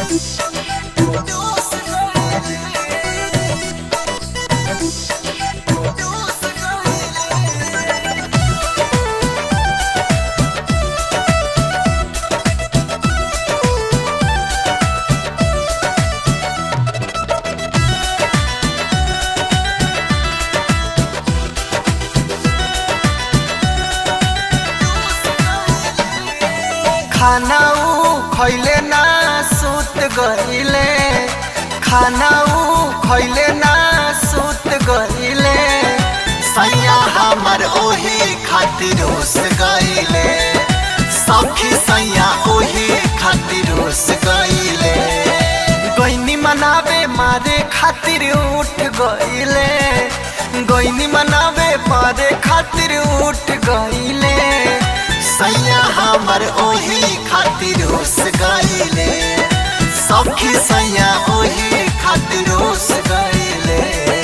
खाना ऊ खैले ना सुत गईले खाना ऊ खैले ना सुत गईले सैया हमर ओही खातिर उस गईले सखी सैया ओही खातिर उस गईले गईनी मनावे मारे खातिर उठ गईले गईनी मनावे मारे खातिर उठ गईले सैया हमर ओही खातिर उस गईले सखी सैया ओही खातिर उस गईले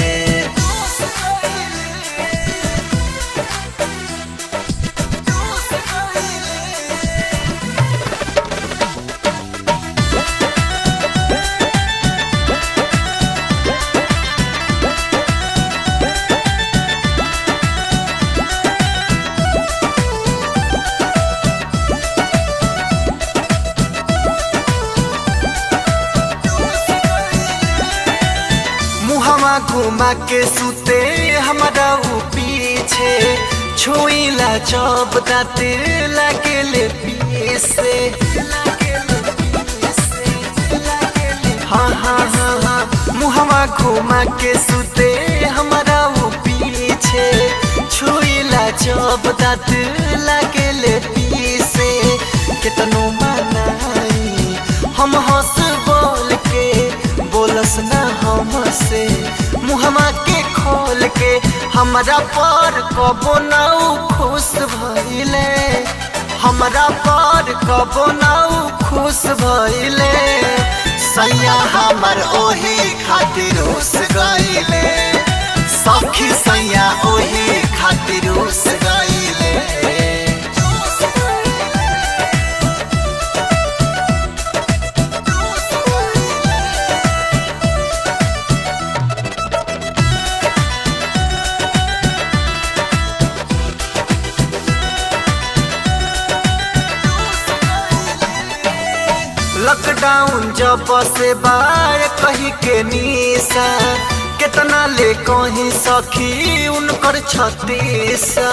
मुहवा घुमा के सुते हमारा ऊ पीछे छुईला चौब दाते लगे ले पीसे हाँ हाँ हाँ हाँ मुहवा घुमा के सुते हमारा ऊ पीछे छुईला चौब दात लगे ले पीसे कितनो मनाई हम हंस बोल के बोलस ना हमसे मुहमा के खोल के हमरा पर कबो ना ऊ खुश भइले हमरा पर कबो ना ऊ खुश भइले सैया हमर ओही खातिर उस गईले सखी सैया ओही खातिर उस गईले लॉकडाउन जब से बार कही के निशा कितना ले कहीं सखी उनकर छतीसा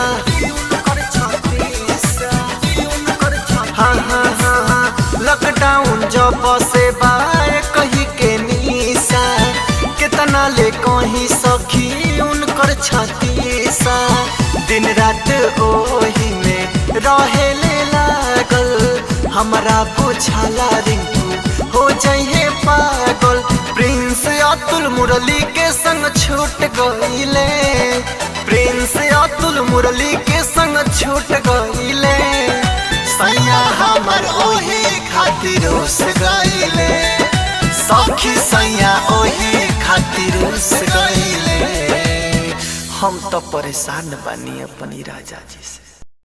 हाँ हाँ हाँ हाँ लॉकडाउन जब से बार कही के निशा कितना ले कहीं सखी उनकर छतीसा दिन रात ओही में रहे ले लागल हमरा बुझाला रिंकू हो जाइए पागल प्रिंस अतुल मुरली के संग छूट गईले प्रिंस अतुल मुरली के संग छूट गईले सैया हमर ओही खातिर उस गईले सखी सैया ओही खातिर उस गईले हम तो परेशान बानी अपनी राजा जी से